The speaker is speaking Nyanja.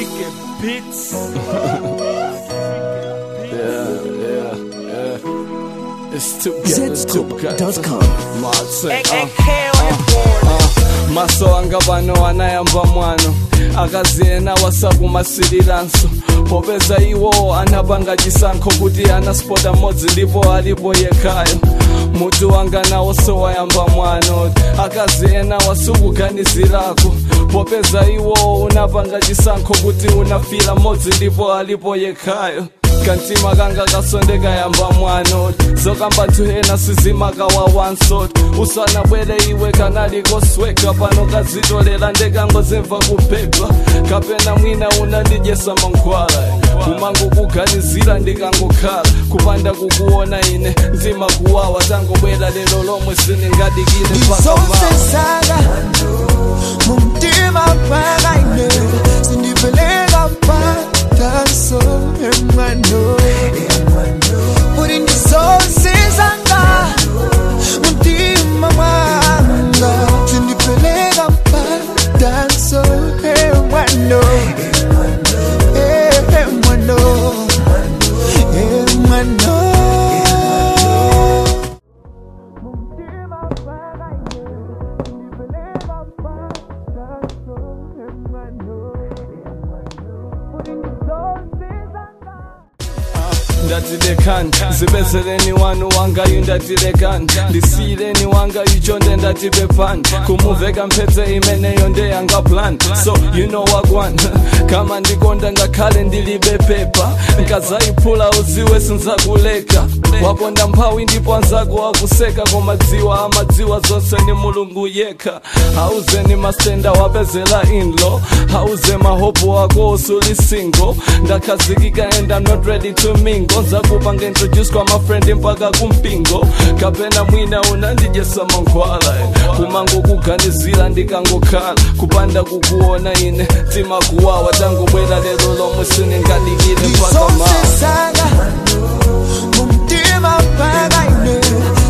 Beats. Yeah, yeah, yeah. It's together, Zscoop.com. Marseille, uh. AK on the board. Uh, maso anga pano anayamba mwano akaziyena wasakumasiriranso popeza iwo anapanga chisankho kuti anaspota mmodzi ndipo alipo yekhayo mutu wanga nawo sowayamba mwano akaziyena wasukuganizirako popeza iwo unapanga chisankho kuti unafira mmodzi ndipo alipo yekhayo kantima kanga kasondeka yamba mwano zokamba tuhena sizimakawawansot usanabwere iwe kanali kosweka pano kazitolera ndekangozimva kuphedwa kapena mwina unandijesa mankhwala kumango kuganizira ndikangokhala kupanda kukuona ine mtima kuwawa tangobwera lero lomwe siningadikile mpaka mawa Isosesaka mumtima pakaine sindipeleka mpataso emwano kuti ndisosesanga mumtima mwanga sindipeleka mpataso emwano emwano emwano Mumtima pakaine sindipeleka mpataso emwano kuti ndisosesanga ndatilekani zibezereni wanu wangayu ndatilekani ndisiyireni wangayu chonde ndatipepani kumuveka mphetse imeneyo ndeyanga plan so you know wagwan kama ndikonda ngakhale ndilibe pepa nkazayiphula uziwe sinzakuleka waponda mphawi ndipo anzako wakuseka koma dziwa amadziwa zonse ni mulungu yekha hauzeni masenda wapezela inlo hauze mahopo wako usuli single ndakhazikika and I'm not ready to mingle nzakupanga introduce kwa mafrendi mpaka kumpingo kapena mwina unandijesa mankhwala kumango kuganizira ndikangokhala kupanda kukuona ine tima kuwawa tangobwera lero lomwe siningadikile mpaka mawa isosesaka mumtima pakaine